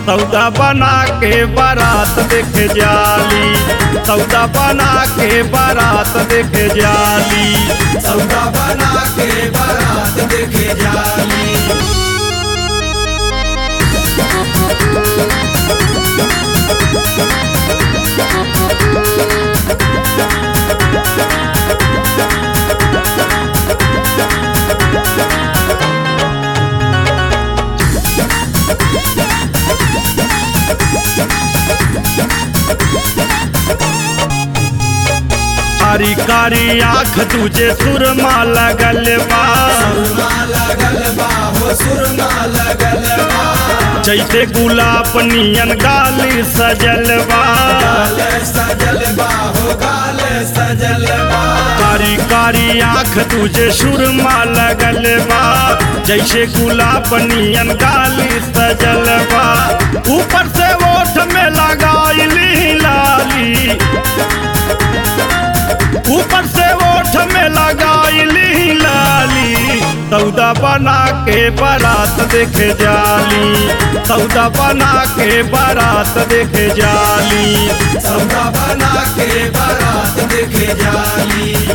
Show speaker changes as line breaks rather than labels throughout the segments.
सौदा बना के बारात देखे जाली सौदा बना के बारात देखे जाली
सौदा बना के बारात देखे जाली
कारी कारी आँख तुझे सुरमा लगल बा
सुरमा लगल बा हो सुरमा लगल बा
जैसे गुलाब नियन गाली सजल बा
गाल सजल बा हो गाल सजल बा
कारी कारी आँख तुझे सुरमा लगल बा जैसे गुलाब नियन गाली सजल बा ऊपर से ओठ में लगाइली लाली ऊपर से ओठ में लगाइली लाली सौदा बना के बारात देखे जाली सौदा बना के बारात देखे जाली
सौदा बना के बारात देखे जाली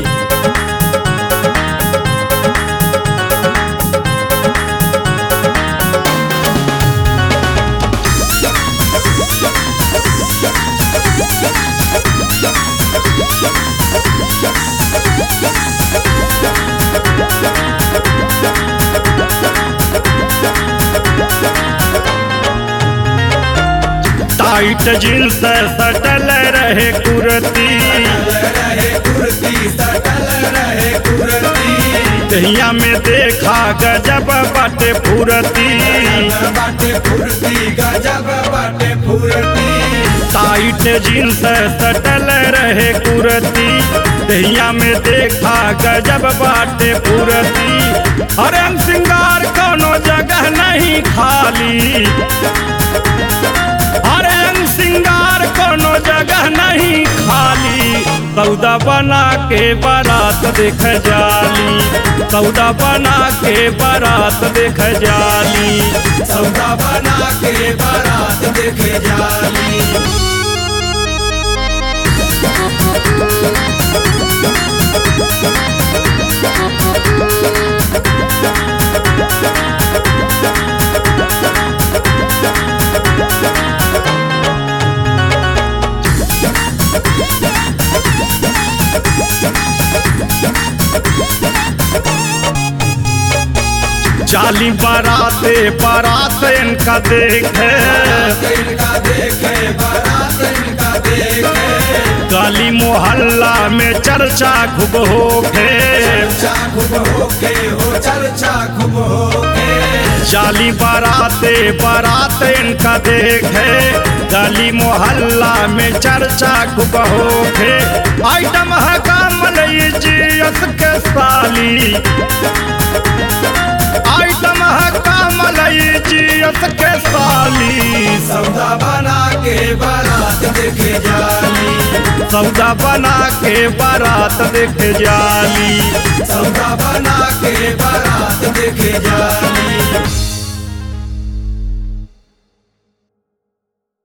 टाइट जींस सटल रहे कुर्ती
रहे कुर्ती सटल रहे कुर्ती
दहिया में देखा गजब बाटे फुरती
बाटे फुर्ती गजब बाटे फुर्ती
टाइट जींस सटल रहे कुर्ती दहिया में देखा गजब बाटे फुरती हरम सिंगार कोनो जगह नहीं खाली हरम सिंगार कोनो जगह नहीं खाली सौदा बना के बारात देख जाली सौदा बना के बारात देख जाली
सौदा बना के बारात देखे जाली
जाली बाराते बारात इनका देखे
इनका देखे बारात इनका देखे
गाली मोहल्ला में चर्चा खूब होखे
चर्चा खूब होके हो चर्चा खूब होके
जाली बाराते बारात इनका देखे गली मोहल्ला में चर्चा खूब होखे आइटम है कामल जियत के साली आइटम है कामल जियत के साली
सौदा बना के बारात देखे जाली
सौदा बना के बारात देख जाली
सौदा बना के बारात देखे जाली